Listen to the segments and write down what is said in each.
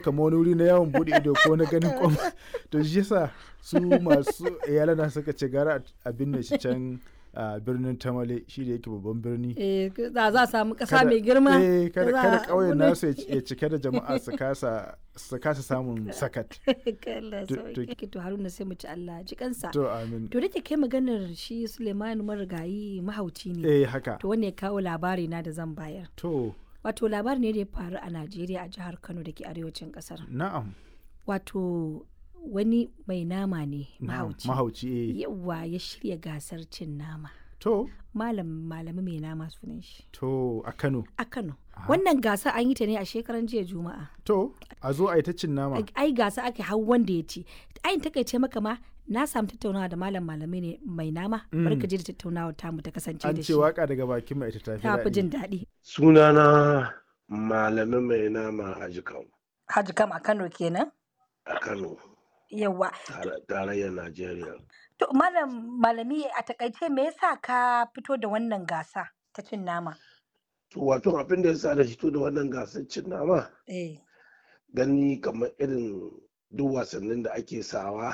kamar wani wuri na yawon bude ido ko na ganin kwam to shi yasa su masu iyalana suka ce gara a binne shi can a birnin tamale shi da yake babban birni Eh, za za a samu ƙasa mai girma. eh, kada da za kada a- ƙauyen wani- nasu ya- ya cike da jama'a su kasa su kasa samun sakat Allah To- sauke. To Haruna sai mu ci Allah ji kansa. to amin To da ke kai maganar shi Suleiman marigayi mahauci ne. eh haka To wanda ya kawo labari na da zan bayar. to Wato labari ne da ya faru a Najeriya a jihar Kano da ke arewacin kasar. na'am Wato wani mai nama ne na'am, mahauci. mahauci eh Yawa ya shirya gasar cin nama. to Malam malami mai nama sunan shi. to a Kano A Kano. Wannan gasa an yi ta ne a shekaran jiya Juma'a. to a zo a yi ta cin nama ai gasa ake hau wanda ya ci ai takaice maka ma na samu tattaunawa da malam malami ne mai nama bari ka je da tattaunawa tamu ta kasance an da ce shi waka daga bakin mai ita tafi ta fi daɗi. jin daɗi sunana malamin mai nama a jikan Haji kam a Kano kenan a kano yawa tare- tarayyar najeriya to malam malami a takaice me yasa ka fito da wannan gasa ta cin nama to wato abin da ya sa da fito da wannan gasar cin nama eh gani kamar irin duk wasannin da ake sawa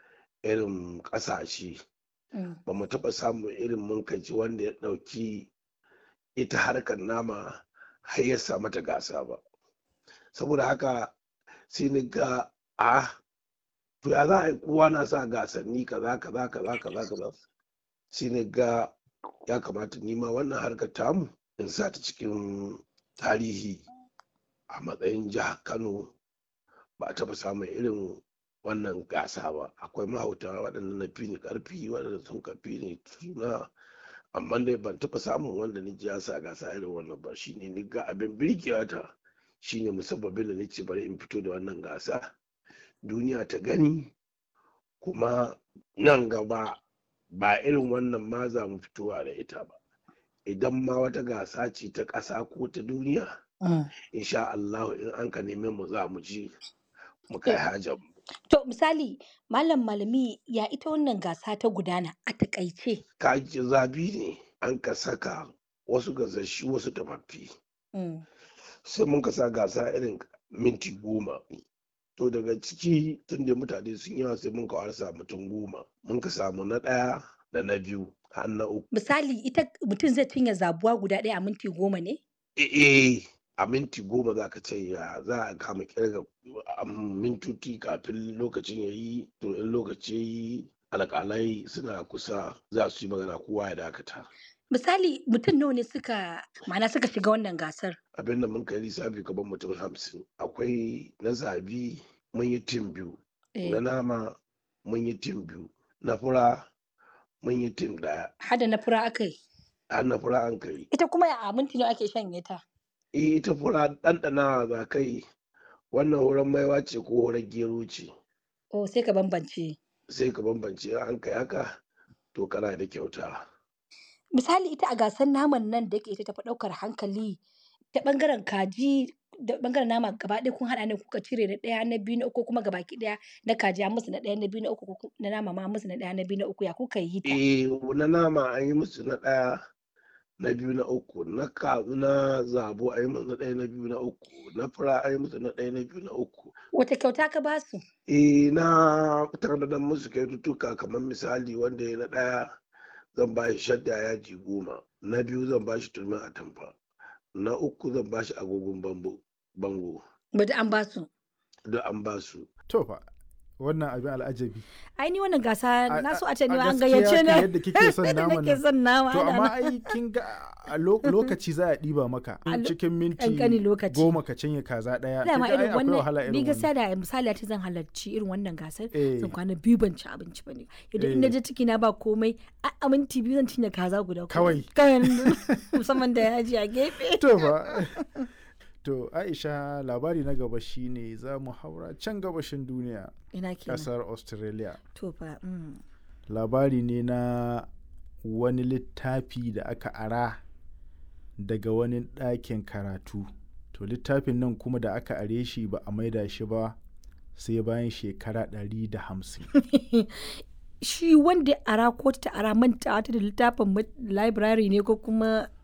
irin ƙasashe mm, ba mu taɓa samun irin munkaci wanda ya ɗauki ita harkar nama har ya sa mata gasa ba saboda haka sai ni ga a to ya za a yi kowa na sa gasanni kaza kaza kaza kaza kaza sai ni ga ya kamata ni ma wannan harkar tamu in sa ta cikin tarihi a matsayin jihar kano ba a taɓa samun irin wannan gasa ba akwai mahauta waɗanda na fi ni ƙarfi waɗanda sun kafi ni suna amma dai ban taɓa samun wanda ni ji ya sa gasa irin wannan ba shine ni ga abin birgewa ta shine musabbabin da nace bari in fito da wannan gasa duniya ta gani kuma nan gaba ba irin wannan ma za mu fitowa da ita ba idan ma wata gasa ce ta ƙasa ko ta duniya mm. insha Allah in an ka neme mu za mu ji mu kai hajar mu to misali malam malami ya ita wannan gasa ta gudana a takaice kaji zabi ne an ka saka wasu gasashi wasu tafaffi mm. sai mun ka sa gasa irin minti goma to daga ciki tun da mutane sun yawa sai mun ka warsa mutum goma mun ka samu na ɗaya da na biyu har na uku misali ita mutum zai cinye zabuwa guda ɗaya a minti goma ne eh a minti goma za ka ce ya za a kama kirga a mintuti kafin lokacin ya yi to in lokaci ya yi alƙalai suna kusa za su yi magana kowa ya dakata misali mutum nawa ne suka ma'ana suka shiga wannan gasar abin da mun kai lissafi gaban mutum hamsin akwai na zabi mun yi tim biyu Eh, na nama mun yi tim biyu na fura mun yi tim daya hada na fura aka yi har na fura an kai ita kuma a minti nawa ake shanye ta Eh, ita fura ɗanɗana za kai wannan horon maiwa ce ko horon gero ce oh sai ka bambance sai ka bambance in an kai haka to kana da kyauta misali ita a gasar naman nan da yake ita tafi ɗaukar hankali ta ɓangaren kaji da ɓangaren nama gaba ɗaya kun haɗa ne kuka cire na ɗaya na biyu na uku kuma gabaki ɗaya na kaji an musu na ɗaya na biyu na uku ko ku- na nama ma an musu na ɗaya na biyu na uku ya kuka yi ta eh na nama an yi musu na ɗaya na biyu na uku na kazu na zabo an yi musu na ɗaya na biyu na uku na fura an yi musu na ɗaya na biyu na uku wata kyauta ka ba su eh na tanadar musu kyaututtuka kamar misali wanda ya na ɗaya zan ba shi shadda yaji goma na biyu zan ba shi turmin atamfa na uku zan ba shi agogon bambo bango bada an ba su duk an ba su to fa wannan abin al'ajabi ai ni wannan gasa A- na so a- a ce ni a ma an gaskiya gayyace kan na yadda kike son Yadda naman nake nan. son nama to ana amma nan. ai kin ga a lo- lokaci za a ɗiba maka A lo- cikin minti ƙanƙanin lokaci. goma ka cinye kaza ɗaya dama kin ga ai irin akwai wahala wannan ni irin gaskiya wannan da misali ta zan halarci irin wannan gasar Eh. zan kwana biyu ban ci abinci ba ne yadda in na Eh. je ciki na ba komai a a minti biyu zan cinye kaza guda Kawai. kawai musamman da yaji a gefe to fa to aisha labari na gaba shine za mu haura can gabashin duniya ina kenan kasar australia to fa mm. labari ne na wani littafi da aka ara daga wani ɗakin karatu to littafin nan kuma da aka are shi ba a maida shi ba sai bayan shekara 150 shi wanda ya ara ko ta ara manta ta da littafin ma- library ne ko kuma